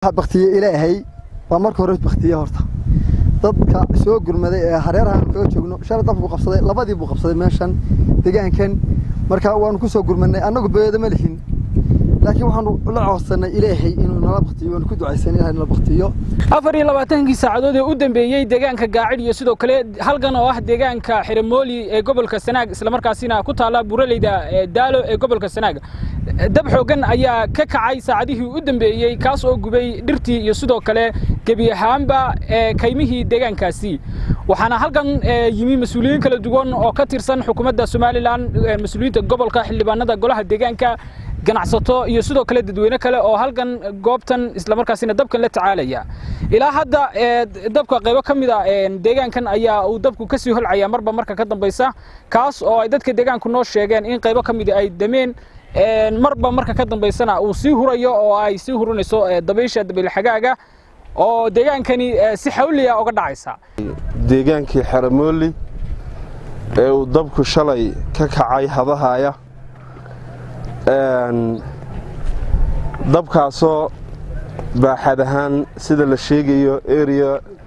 baktiye ilaahay waa marka hore baktiye horta dadka soo gurmaday ee hareerahan kaga joogno shalay dabku qabsaday labadii buu qabsaday meeshan deegaankan marka waanu ku soo gurmanay annagu beeda ma lihin laakiin waxaanu la coodsanay ilaahay inuu nala baktiyo waanu ku ducaysanay ilahay nala baktiyo afar iyo labaatankii saacadood ee u dambeeyey deegaanka gaacid iyo sidoo kale halgan oo ah deegaanka xiramooli ee gobolka sanaag islamarkaasina ku taalla buraleyda daalo ee gobolka sanaag dab xoogan ayaa ka kacay saacadihii u dambeeyey kaas oo gubay dhirtii iyo sidoo kale gebi ahaanba kaymihii deegaankaasi waxaana halkan yimi mas-uuliyiin kala duwan oo ka tirsan xukuumadda somalilan mas-uuliyiinta gobolka xildhibaanada golaha deegaanka ganacsato iyo sidoo kale dadweyne kale oo halkan goobtan islamarkaasina dabkan la tacaalaya ilaa hadda dabka qaybo ka mid a deegaankan ayaa uu dabku ka sii holcaya marba marka ka dambaysa kaas oo ay dadka deegaanku noo sheegeen in qaybo ka mid ay dameen marba marka ka dambaysana uu sii hurayo oo ay sii hurinayso dabaysha dabaylxagaaga oo deegaankani si xawliya uga dhacaysa deegaankii xeramooli ee uu dabku shalay ka kacay hadahaya dabkaasoo baaxad ahaan sida la sheegayo area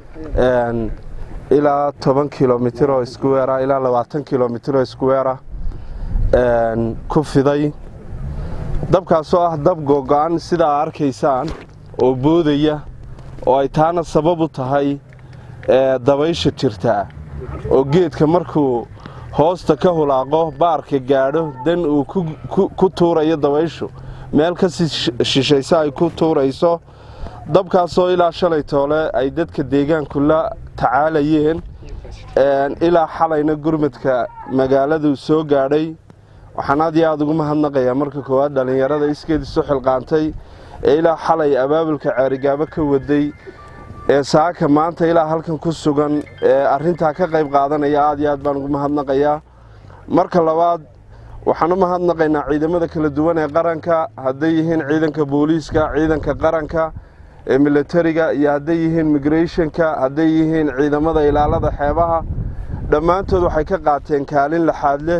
ilaa toban kilomitir oo iskuweera ilaa labaatan kilomitir oo iskuweera ku fiday dabkaasoo ah dab googo-an sida aa arkaysaan oo boodaya oo ay taana sabab u tahay dabaysha jirtaa oo geedka markuu hoosta ka hulaaqo baarka gaadho dan uu ku tuurayo dabayshu meel ka sii shishaysa ay ku tuurayso dabkaasoo ilaa shalay toole ay dadka deegaanku la tacaalayeen ilaa xalayna gurmadka magaaladu soo gaadhay waxaan aad iyo aada ugu mahadnaqayaa marka koowaad dhallinyarada iskeed isu xilqaantay ee ilaa xalay abaabulka ceerigaabo ka waday ee saaka maanta ilaa halkan ku sugan ee arrintaa ka qayb qaadanaya aad iyo aad baan ugu mahadnaqayaa marka labaad waxaan u mahadnaqaynaa ciidamada kala duwan ee qaranka hadday yihiin ciidanka booliiska ciidanka qaranka ee milatariga iyo hadday yihiin migrathonka hadday yihiin ciidamada ilaalada xeebaha dhammaantood waxay ka qaateen kaalin laxaad leh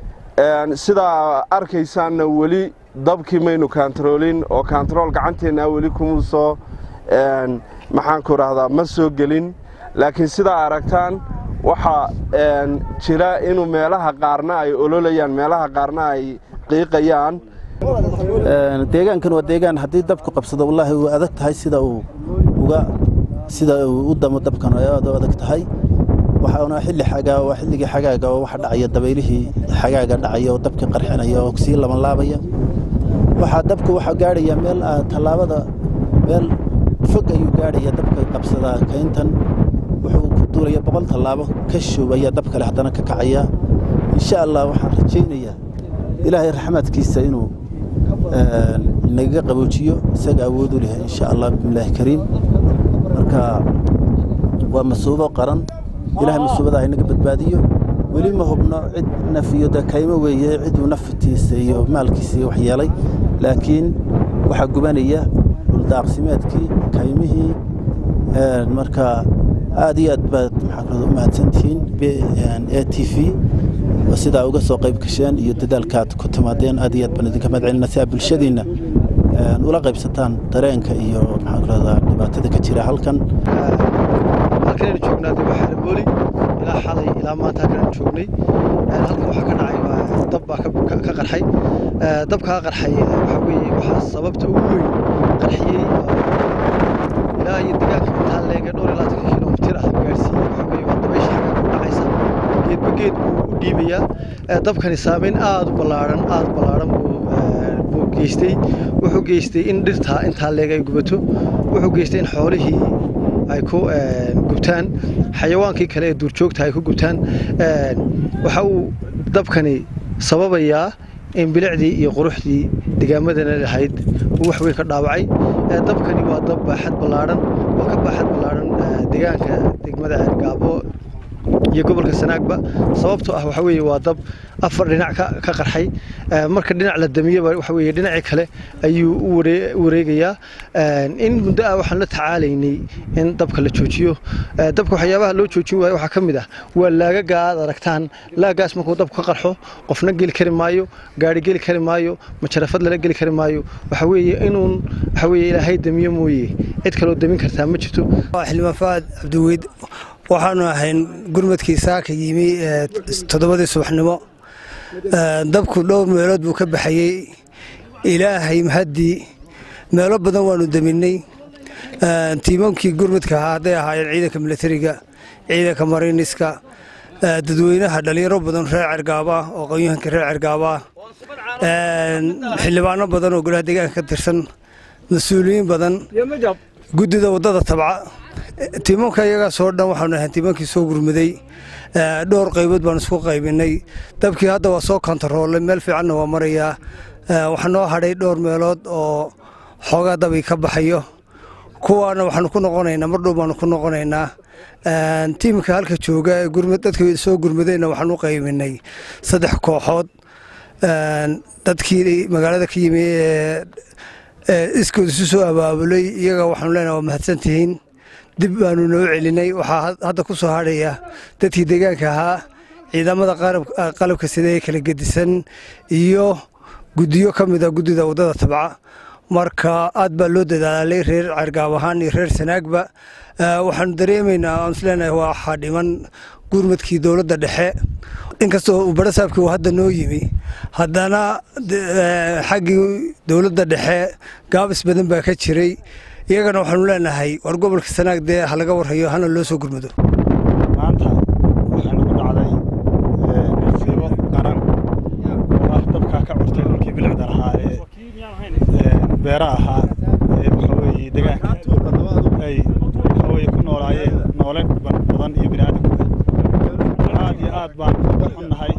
sidaa arkaysaanna weli dabkii maynu kaantaroolin oo kaantarool gacanteennaa weli kuma soo maxaanku rahdaa ma soo gelin laakiin sidaa aragtaan waxaa jira inuu meelaha qaarna ay ololayaan meelaha qaarna ay qiiqayaan deegaankan waa deegaan haddii dabku qabsado wallaahi uu adag tahay sida uu uga sida uu u damo dabkan ay aad u adag tahay waxaana xilli xagaa waa xilligii xagaaga oo waxa dhacaya dabaylihii xagaaga dhacaya oo dabkii qarxinaya oo sii labanlaabaya waxaa dabku waxaa gaadhaya meel tallaabada meel fog ayuu gaadhaya dabka qabsadaa kayntan wuxuu ku duulaya boqol tallaabo ka shubaya dab kale haddana ka kacaya insha allah waxaan rajaynayaa ilaahay raxmaadkiisa inuu nagaga qaboojiyo isaga awood u leh insha allah bismillaahi kariim marka waa masuubo qaran ilaahay masuubada inaga badbaadiyo weli ma hubno cid naf iyo de kaymo weeye ciduu naftiisa iyo maalkiisa iyo wax yeelay laakiin waxaa gubanaya dhuldaaqsimeedkii kaymihii marka aad iyo aad baad maxaa u mahadsantihiin a t v sidaa uga soo qayb gasheen iyo dadaalkaad ku timaadeen aad iyo aad baan idinka mahad celinaa si aad bulshadiinna ula qaybsataan dareenka iyo maxaan ku rahdaa dhibaatada ka jira halkan halkanaynu joognaa dib xarabooli ilaa xalay ilaa maanta halkanaynu joognay halkan waxaa ka dhacay dab baa ka qarxay dabkaa qarxay waxaa weeye waxaa sababta ugu weyn qarxiyey ilaa iyo deegaanka intaa leega dhowr iyo labaatan kilomitir ah gaarsiiyey waxaa weeye waa dabaysha xagga ku dhacaysa geedba geed buu u dhiibayaa dabkani saameyn aad u ballaaran aad u ballaaran buu geystay wuxuu geystay in dhirtaa intaa leeg ay gubato wuxuu geystay in xoolihii ay ku gubtaan xayawaankii kale ee duurjoogta ay ku gubtaan waxa uu dabkani sababayaa in bilicdii iyo quruxdii deegaamadana lahayd uu wax weyn ka dhaawacay dabkani waa dab baaxad ballaaran oo ka baaxad ballaaran deegaanka degmada ceergaabo iyo gobolka sanaagba sababtoo ah waxa weeye waa dab afar dhinac ka ka qarxay Ee, marka dhinac la damiyoba waxa weeye dhinacii kale ayuu u waree- u wareegayaa Ee, in muddo ah waxaan la tacaalaynay in dabka la joojiyo Ee, dabka waxyaabaha loo joojin waayo waxaa ka mid ah waa laagaga aad aragtaan laagaas markuu dabku ka qarxo qofna geli kari maayo gaari geli kari maayo majarafad lala geli kari maayo waxa weeye inuun waxa weeye ilaahay damiyo mooye cid kaloo damin kartaa ma jirto xildhibaan faad cabdiweyd waxaanu ahayn gurmadkii saaka yimi ee toddobadii subaxnimo Ee, dabku dhowr meelood buu ka baxayey ilaahay mahaddii meelo badan waanu daminay Ee, tiimamkii gurmadka ahaa hadday ahaayeen ciidanka milatariga ciidanka mariiniska ee, dadweynaha dhalinyaro badan reer cergaaba oo qonyahanka reer cergaaba xildhibaano badan oo golaha deegaanka ka tirsan mas-uuliyiin badan guddida waddada tabca tiimanka iyagaasoo dhan waxaanu ahayn tiimankii soo gurmaday Ee, dhowr qaybood baan isku qaybinay dabkii hadda waa soo kontaroolay meel fiicanna waa marayaa Ee, waxaa noo hadhay dhowr meelood oo xoogaa dabii ka baxayo kuwaana waxaanu ku noqonaynaa mar dhow baanu ku noqonaynaa Ee, tiimka halka jooga ee gurmad dadka soo gurmadayna waxaan u qaybinay saddex kooxood Ee, dadkii magaalada ka yimi ee ee iskood isu soo abaabulay iyaga waxaanu leenahay waa mahadsantihiin dib baanu noo celinay waxaa had- hadda ku soo hadhaya dadkii deegaanka ahaa ciidamada qarab- ah, qalabka sida ee kala gedisan iyo guddiyo ka mid a guddida waddada tabca marka aad baa loo dadaalay reer cergaab ahaan iyo reer sanaagba Ee, waxaanu dareemaynaa aan isleenahay waxaa dhiman gurmadkii dowladda dhexe inkastoo uu barasaabkii uu hadda noo yimi haddana de- ee, xaggii dowladda dhexe gaabis badan baa ka jiray iyagana waxaanu leenahay war gobolka sanaag dee ha laga warhayo hana loo soo gurmado maanta waxaa nagu dhacday ee, musiibo qaran oo ah dabkaa ka curtay dhulkii bilicda lahaa ee ee, beera ahaa ee waxa weeye deegaanka ay waxa weeye ku noolaayeen noole ba- badan iyo bini aadamka aad iyo aad baan uga xunnahay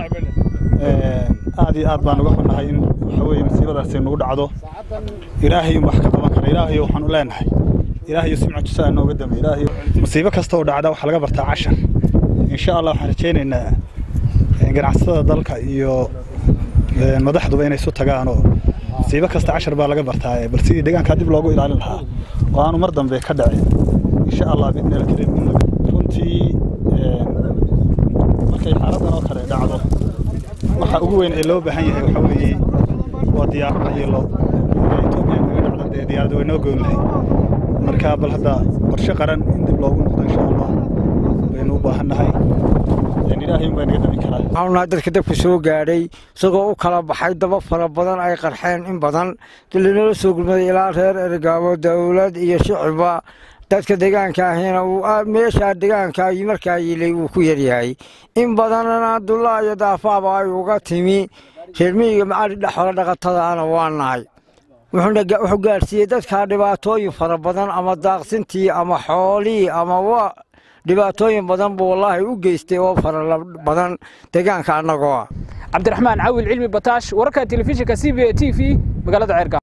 Ee, aad iyo aad baan uga xunnahay in waxa weeye musiibadaasi nagu dhacdo ilaahay wax ka qaban kara ilaahay waxaan u leenahay ilaahay si mucjiso nooga dambe ilaahay musiibo kasta oo dhacda waxaa laga bartaa cashar insha allah waxaan rajaynaynaa ee, ganacsatada dalka iyo ee, madaxduba inay isu tagaan oo musiibo kasta cashar baa laga bartaa ee, bal sidii deegaanka dib loogu ilaalin lahaa oo aanu mar dambe ka dhacin insha allah bidni alkarim runtii ee, markay xaaladan oo kale dhacdo waxa ugu weyn ee loo baahan yahay waxa weeye waa diyaarada iyo lo Ethiopia kaga dhacda dee diyaaradda way noo goyn lahay marka bal hadda qorshe qaran in dib loogu noqdo insha allah waynu u baahannahay Een, ilaahay un baa naga dami karaa waxaanu dadka dabka soo gaadhay isagoo u kala baxay daba fara badan ay qarxeen in badan dalinala soo gurmaday ilaa reer ergaabo dowlad iyo shicibba dadka deegaanka ahina uu aad- meeshaa deegaanka iyo markaa yilay uu ku yaryahay in badanna dullaa iyo daafaaba ay uga timi reer miyiga macali dhexola dhaqatada ana waa nahay wuxuuna ga- wuxuu gaadhsiiyey dadka dhibaatooyin fara badan ama daaqsintii ama xoolihii ama wa dhibaatooyin badan buu wallaahi u geystay oo fara la- badan deegaanka annagoo ah cabdiraxmaan cawil cilmi bataash wararka telefishinka c b a t v magaalada ceerga